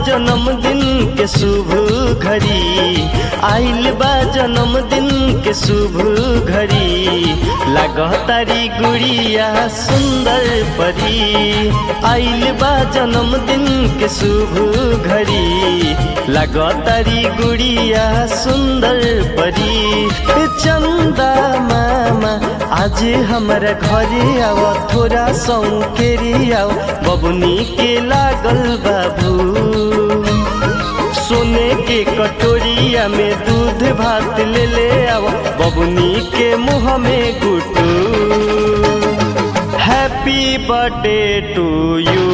जन्मदिन के शुभ घड़ी आइल बा जन्मदिन के शुभ घड़ी लागतारी गुड़िया सुंदर परी आइल बा जन्मदिन के शुभ घड़ी लागतारी गुड़िया सुंदर परी चंदा मामा आज हमारा घरे आव थोड़ा सौकेरी आव बबुनी के लागल बाबू सोने के कटोरिया में दूध भात ले ले आव बबुनी के मुंह में गुटू happy birthday to you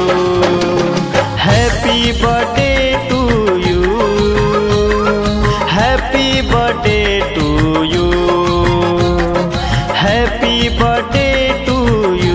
happy birthday to you happy birthday to you happy birthday to you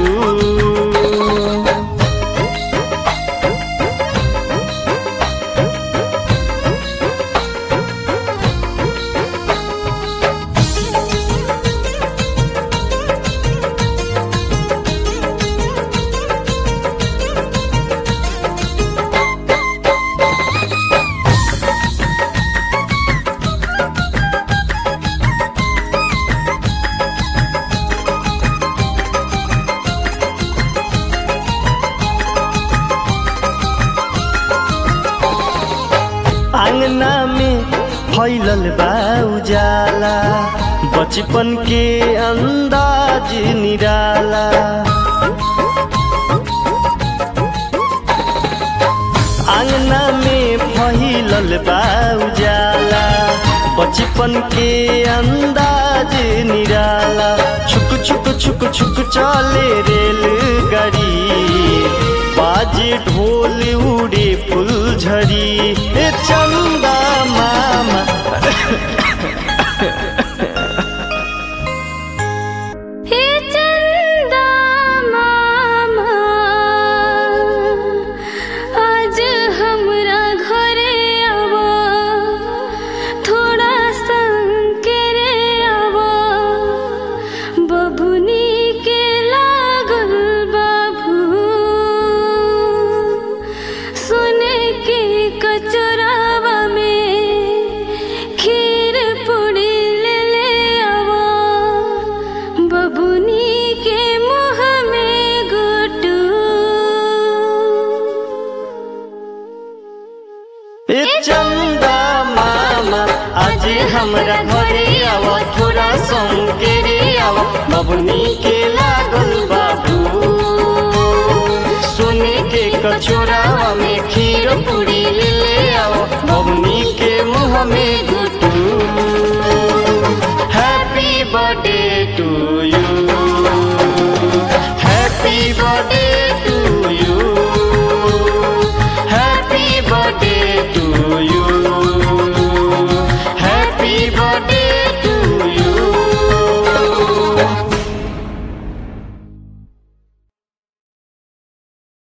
आंगना में फैलल बा उजाला बचपन के अंदाज निराला आंगना में फैलल बा उजाला बचपन के अंदाज निराला छुक छुक छुक छुक चले रेल गाड़ी बाजे ढोल उड़े फुलझरी ए चंदा मामा हे चंदा मामा आज हमरा घरे आवा थोड़ा संकेरे आवा बबुनी के लागल बाबू सोने के कचरावा में खीर पूरी ले ले आवा बबुनी के मुँह में गुटू ए चंदा मामा आज हमरा घरे आवा थोड़ा संकेरे आवा बबुनी के लागल बाबू सोने के कचोरावा में खीर पूरी